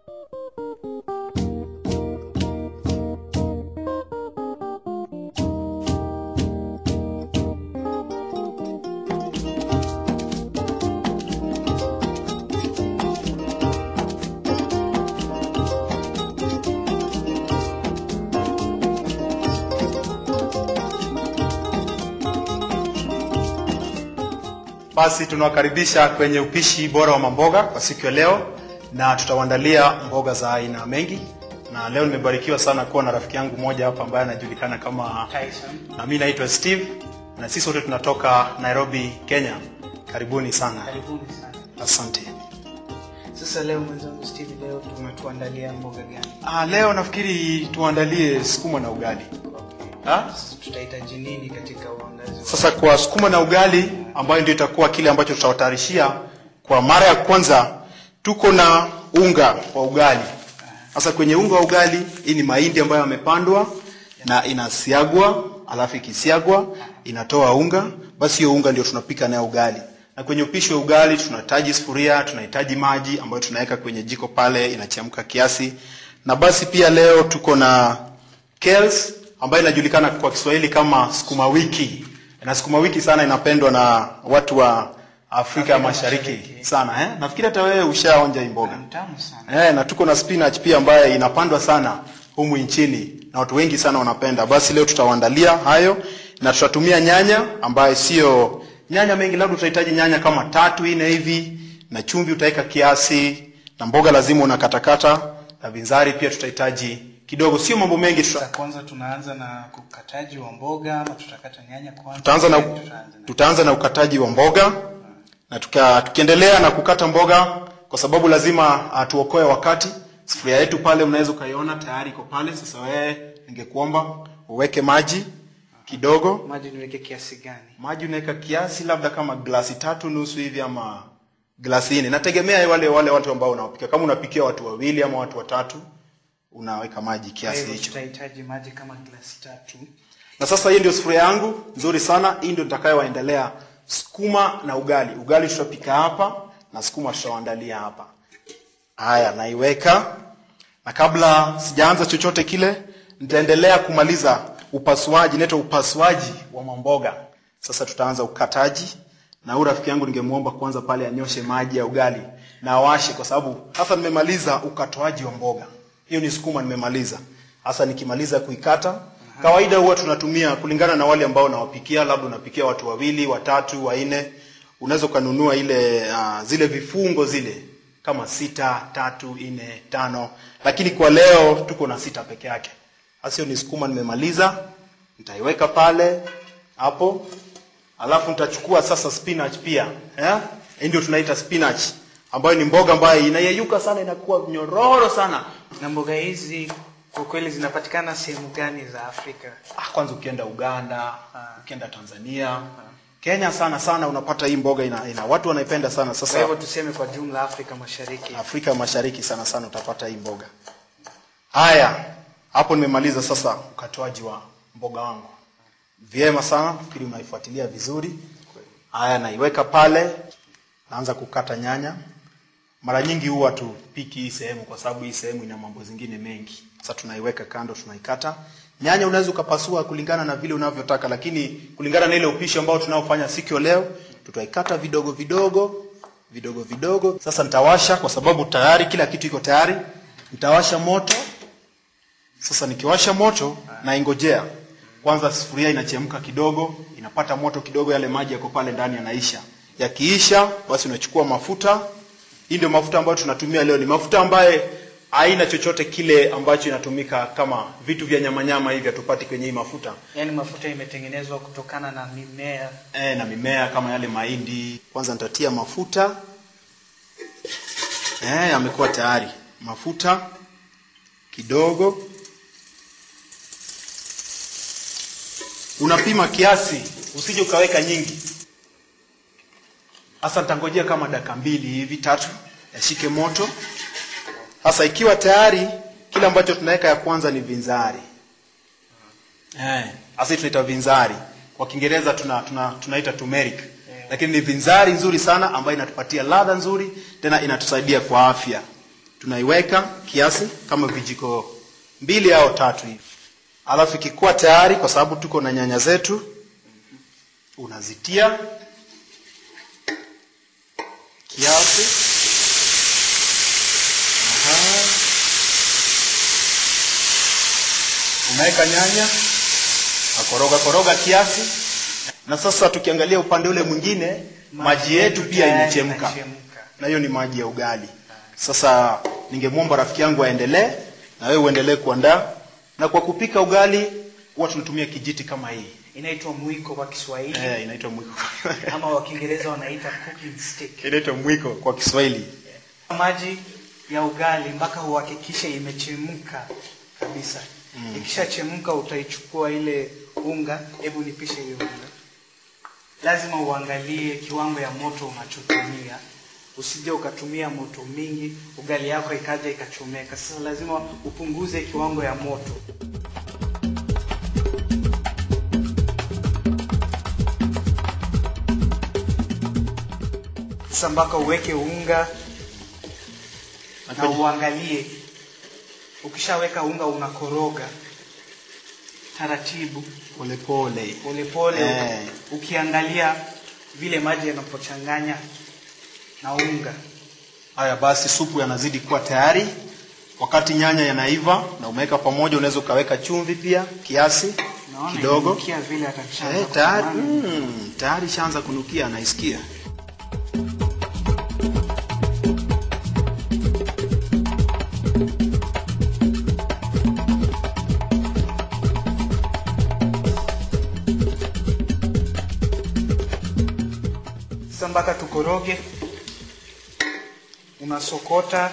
Basi tunawakaribisha kwenye upishi bora wa mamboga kwa siku ya leo, na tutawaandalia mboga za aina mengi, na leo nimebarikiwa sana kuwa na rafiki yangu mmoja hapa ambaye anajulikana kama Tyson. na mimi naitwa Steve, na sisi wote tunatoka Nairobi, Kenya. Karibuni sana, Karibuni sana. asante. Sasa leo mwenzangu Steve, leo tumetuandalia mboga gani? Ah, leo nafikiri tuandalie sukuma na ugali. Ha? Sasa tutahitaji nini katika uandazi? wa- Sasa kwa sukuma na ugali ambayo ndio itakuwa kile ambacho tutawatayarishia kwa mara ya kwanza, tuko na unga wa ugali. Sasa kwenye unga wa ugali, hii ni mahindi ambayo yamepandwa na inasiagwa, alafu ikisiagwa inatoa unga, basi hiyo unga ndio tunapika nayo ugali. Na kwenye upishi wa ugali tunahitaji sufuria, tunahitaji maji ambayo tunaweka kwenye jiko pale, inachemka kiasi. Na basi pia leo tuko na kales ambayo inajulikana kwa Kiswahili kama sukuma wiki. Na sukuma wiki sana inapendwa na watu wa Afrika ya Mashariki Mashariki. sana eh? Nafikiri hata wewe ushaonja hii mboga. Ni tamu sana. Eh, na tuko na spinach pia ambaye inapandwa sana humu nchini na watu wengi sana wanapenda. Basi leo tutawaandalia hayo na tutatumia nyanya ambaye sio nyanya mengi, labda utahitaji nyanya kama tatu nne hivi, na chumvi utaweka kiasi, na mboga lazima unakatakata, na binzari pia tutahitaji kidogo, sio mambo mengi. Tuta, Sasa kwanza tunaanza na ukataji wa mboga ama tutakata nyanya kwanza? tutaanza na Tutaanza na- tutaanza na ukataji wa mboga na tuka, tukiendelea na kukata mboga kwa sababu lazima uh, tuokoe wakati. Sufuria yetu pale unaweza ukaiona tayari iko pale. Sasa wewe, ningekuomba uweke maji kidogo. Maji niweke kiasi gani? Maji unaweka kiasi labda kama glasi tatu nusu hivi ama glasi nne, nategemea wale wale watu ambao unaopika. Kama unapikia watu wawili ama watu watatu, unaweka maji Kwa kiasi hivyo hicho. tutahitaji maji kama glasi tatu. Na sasa hii ndio sufuria yangu nzuri sana. Hii ndio nitakayowaendelea sukuma na ugali. Ugali tutapika hapa na sukuma tutawaandalia hapa. Haya, naiweka na kabla sijaanza chochote kile, nitaendelea kumaliza upasuaji, inaitwa upasuaji wa mamboga. Sasa tutaanza ukataji, na huyu rafiki yangu ningemwomba kwanza pale anyoshe maji ya ugali na awashe, kwa sababu sasa nimemaliza ukatoaji wa mboga. Hiyo ni sukuma nimemaliza. Sasa nikimaliza kuikata, kawaida huwa tunatumia kulingana na wale ambao nawapikia, labda unapikia watu wawili, watatu, wanne, unaweza ukanunua ile uh, zile vifungo zile kama sita, tatu, nne, tano, lakini kwa leo tuko na sita peke yake. Sasa hiyo ni sukuma nimemaliza, nitaiweka pale hapo, alafu nitachukua sasa spinach pia eh? Hii ndio tunaita spinach ambayo ni mboga ambayo inayeyuka sana, inakuwa nyororo sana. Na mboga hizi kwa kweli zinapatikana sehemu gani za Afrika? Ah, kwanza ukienda Uganda, ukienda Tanzania, Kenya sana sana unapata hii mboga ina, ina watu wanaipenda sana. Kwa Sasa hivyo tuseme kwa jumla Afrika Mashariki. Afrika Mashariki sana sana utapata hii mboga. Haya, hapo nimemaliza sasa ukatoaji wa mboga wangu. Vyema sana, fikiri unaifuatilia vizuri. Haya, naiweka pale, naanza kukata nyanya. Mara nyingi huwa tupiki hii sehemu kwa sababu hii sehemu ina mambo zingine mengi. Sasa tunaiweka kando, tunaikata. Nyanya unaweza ukapasua kulingana na vile unavyotaka, lakini kulingana na ile upishi ambao tunaofanya siku ya leo, tutaikata vidogo vidogo vidogo vidogo. Sasa nitawasha kwa sababu tayari kila kitu iko tayari. Nitawasha moto. Sasa nikiwasha moto naingojea kwanza, sufuria inachemka kidogo, inapata moto kidogo, yale maji yako pale ndani yanaisha. Yakiisha basi unachukua mafuta. Hii ndio mafuta ambayo tunatumia leo, ni mafuta ambaye haina chochote kile ambacho inatumika kama vitu vya nyama nyama hivi, hatupati kwenye hii mafuta Yaani mafuta imetengenezwa kutokana na mimea. e, na mimea kama yale mahindi. Kwanza nitatia mafuta e, yamekuwa tayari. Mafuta kidogo, unapima kiasi, usije ukaweka nyingi. Sasa nitangojea kama dakika mbili hivi tatu, yashike moto. Sasa ikiwa tayari, kile ambacho tunaweka ya kwanza ni vinzari. Eh, sasa hii tunaita vinzari. Kwa Kiingereza tuna, tuna, tunaita turmeric. Lakini ni vinzari nzuri sana ambayo inatupatia ladha nzuri tena inatusaidia kwa afya. tunaiweka kiasi kama vijiko mbili au tatu hivi alafu ikikuwa tayari kwa sababu tuko na nyanya zetu unazitia kiasi Aha. unaweka nyanya nakoroga koroga kiasi na sasa tukiangalia upande ule mwingine maji yetu pia tayari imechemka yanachemka. na hiyo ni maji ya ugali sasa ningemwomba rafiki yangu aendelee na wewe uendelee kuandaa na kwa kupika ugali huwa tunatumia kijiti kama hii inaitwa mwiko kwa Kiswahili eh, inaitwa mwiko ama wa Kiingereza wanaita cooking stick. inaitwa mwiko kwa Kiswahili Maji ya ugali mpaka uhakikishe imechemka kabisa. Ikishachemka utaichukua ile unga, hebu nipishe hiyo unga. Lazima uangalie kiwango ya moto unachotumia, usije ukatumia moto mingi, ugali yako ikaja ikachomeka. Sasa lazima upunguze kiwango ya moto. Sasa mpaka uweke unga Na na kwenye- uangalie. Ukishaweka unga unakoroga taratibu polepole polepole Eh. ukiangalia vile maji yanapochanganya na unga. haya basi supu yanazidi kuwa tayari wakati nyanya yanaiva na umeweka pamoja unaweza ukaweka chumvi pia kiasi Naona kidogo inanukia vile atakishaanza eh, tayari kutamani. mm, tayari shaanza kunukia anaisikia Sasa mpaka tukoroge, unasokota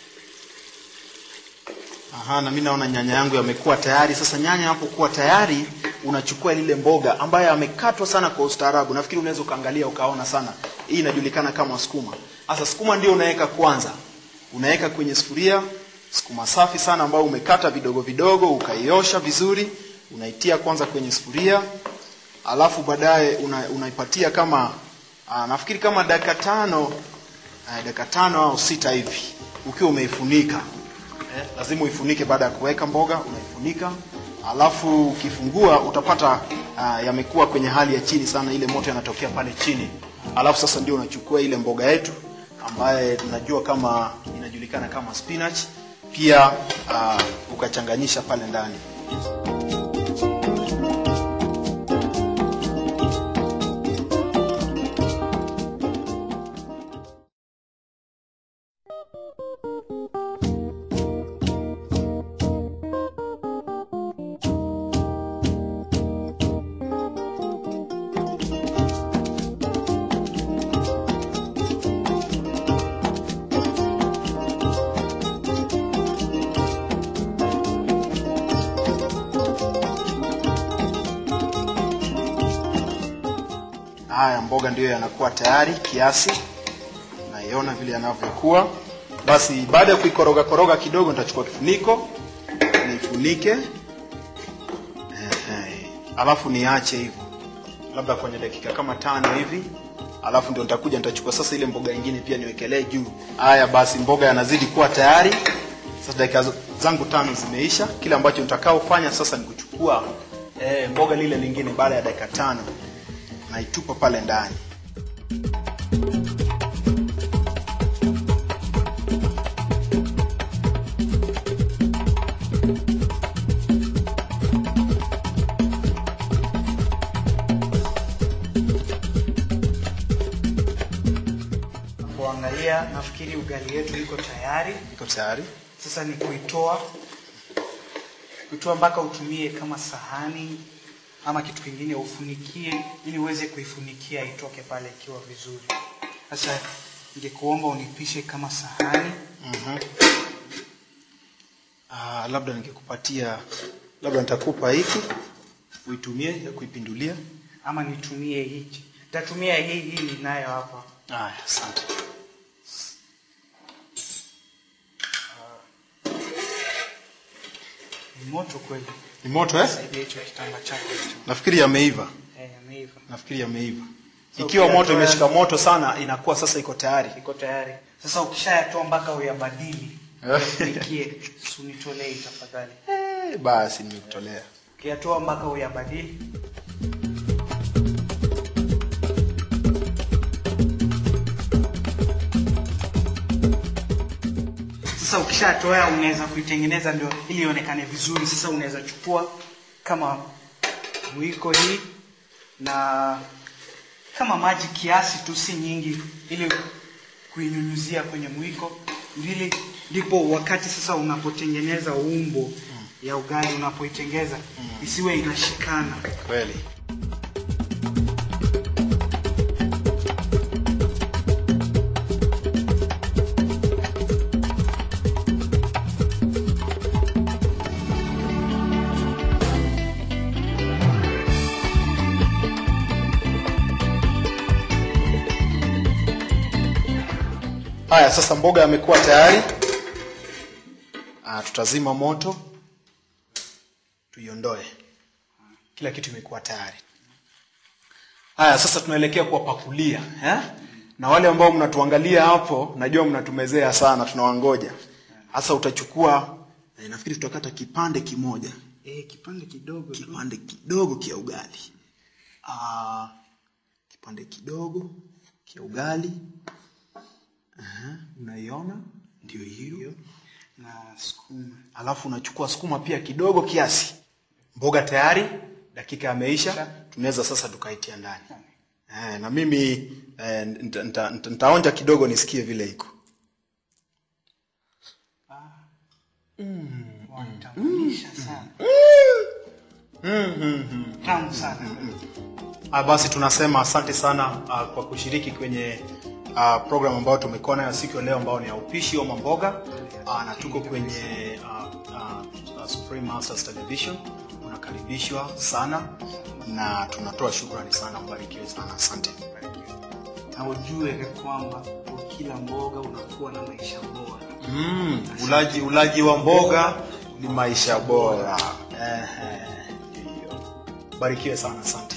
Aha, na mimi naona nyanya yangu yamekuwa tayari. Sasa nyanya yanapokuwa tayari, unachukua lile mboga ambayo yamekatwa sana kwa ustaarabu. Nafikiri unaweza ukaangalia ukaona sana. Hii inajulikana kama sukuma. Sasa sukuma ndio unaweka kwanza. Unaweka kwenye sufuria sukuma safi sana ambayo umekata vidogo vidogo, ukaiosha vizuri, unaitia kwanza kwenye sufuria. Alafu baadaye una, unaipatia kama aa, nafikiri kama dakika tano aa, dakika tano au sita hivi ukiwa umeifunika eh, lazima uifunike baada ya kuweka mboga unaifunika alafu ukifungua utapata uh, yamekuwa kwenye hali ya chini sana ile moto yanatokea pale chini alafu sasa ndio unachukua ile mboga yetu ambaye tunajua kama inajulikana kama spinach pia uh, ukachanganyisha pale ndani haya mboga ndiyo yanakuwa tayari kiasi naiona vile yanavyokuwa basi baada ya kuikoroga koroga kidogo nitachukua kifuniko nifunike Ehe. alafu niache hivyo labda kwenye dakika kama tano hivi alafu ndio nitakuja nitachukua sasa ile mboga nyingine pia niwekelee juu haya basi mboga yanazidi kuwa tayari sasa dakika z- zangu tano zimeisha kile ambacho nitakaofanya sasa ni kuchukua eh, mboga lile lingine baada ya dakika tano naitupa pale ndani kuangalia, nafikiri ugali yetu iko tayari. iko tayari Sasa ni kuitoa kuitoa mpaka utumie kama sahani ama kitu kingine ufunikie, ili uweze kuifunikia itoke pale ikiwa vizuri. Sasa ningekuomba unipishe kama sahani. mm Ah, labda ningekupatia labda nitakupa hiki uitumie ya kuipindulia ama nitumie hichi. Nitatumia hii hii ninayo hapa. haya asante Ni moto kweli. ni moto eh? Saidia hicho kitamba chako hicho. nafikiri yameiva Eh, yameiva. nafikiri yameiva So, ikiwa ukiyatoa- moto imeshika moto sana inakuwa sasa iko tayari Iko tayari. Sasa ukishayatoa mpaka uyabadili nikie sunitolee tafadhali Eh, basi nimekutolea ukiyatoa mpaka uyabadili sasa ukishatoa unaweza kuitengeneza ndio ili ionekane vizuri sasa unaweza chukua kama mwiko hii na kama maji kiasi tu si nyingi ili kuinyunyuzia kwenye mwiko ili ndipo wakati sasa unapotengeneza umbo ya ugali unapoitengeza isiwe inashikana kweli haya sasa mboga yamekuwa tayari ah, tutazima moto tuiondoe kila kitu imekuwa tayari haya sasa tunaelekea kuwapakulia eh? na wale ambao mnatuangalia hapo najua mnatumezea sana tunawangoja sasa utachukua eh, nafikiri tutakata kipande kimoja e, kipande kidogo tu. kipande kidogo kia ugali ah, kipande kidogo kia ugali Aha, unaiona ndio hiyo na sukuma alafu unachukua sukuma pia kidogo kiasi mboga tayari dakika yameisha tunaweza sasa tukaitia ndani eh, na mimi eh, nita- nita- nita- nitaonja kidogo nisikie vile iko wanitamanisha sana tamu sana Ah, basi tunasema asante sana uh, kwa kushiriki kwenye uh, program ambayo tumekuwa nayo siku ya leo ambayo ni ya upishi wa mamboga uh, na tuko kwenye uh, uh, uh, Supreme Masters Television. Unakaribishwa sana na tunatoa shukrani sana, mbarikiwe sana, asante. na ujue kwamba kwa kila mboga unakuwa na maisha bora Mm, ulaji ulaji wa mboga ni maisha bora. Ehe, ndio. Barikiwe sana, asante.